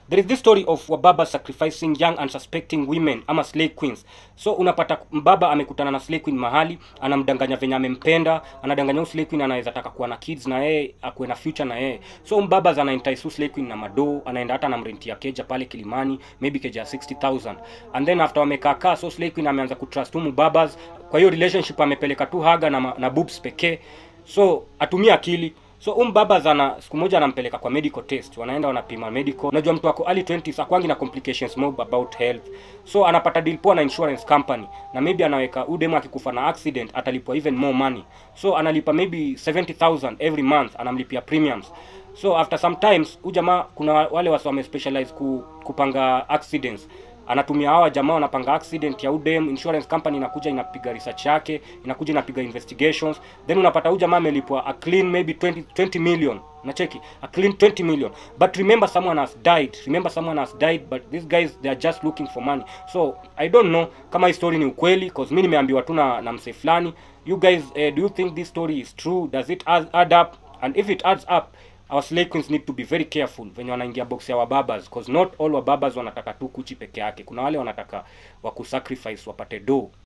there is this story of wababa sacrificing young unsuspecting women ama slay queens so unapata mbaba amekutana na slay queen mahali anamdanganya venye amempenda anadanganya huyu slay queen anaweza taka kuwa na kids na yeye akuwe na future na yeye so mbaba anaentice huyu slay queen na madoo anaenda hata anamrentia keja pale kilimani maybe keja ya 60000 and then after wamekaa kaa so slay queen ameanza kutrust huyu mbabas kwa hiyo relationship amepeleka tu haga na, ma- na boobs pekee so atumia akili so um baba zana siku moja anampeleka kwa medical test wanaenda wanapima medical unajua mtu ako early 20s akwangi na complications mob about health so anapata deal poa na insurance company na maybe anaweka udem akikufa na accident atalipwa even more money so analipa maybe 70000 every month anamlipia premiums so after sometimes huyu jamaa kuna wale wasi wame specialize ku, kupanga accidents anatumia hawa jamaa wanapanga accident ya udem insurance company inakuja inapiga research yake inakuja inapiga investigations then unapata huyu jamaa amelipwa a clean maybe 20, 20 million nacheki a clean 20 million but remember someone has died remember someone has died but these guys they are just looking for money so i don't know kama hii story ni ukweli cause mi nimeambiwa tu na, na msee fulani you guys uh, do you think this story is true does it add, add up and if it adds up our slay queens need to be very careful venye wanaingia box ya wababas cause not all wababas wanataka tu kuchi peke yake kuna wale wanataka wakusacrifice wapate do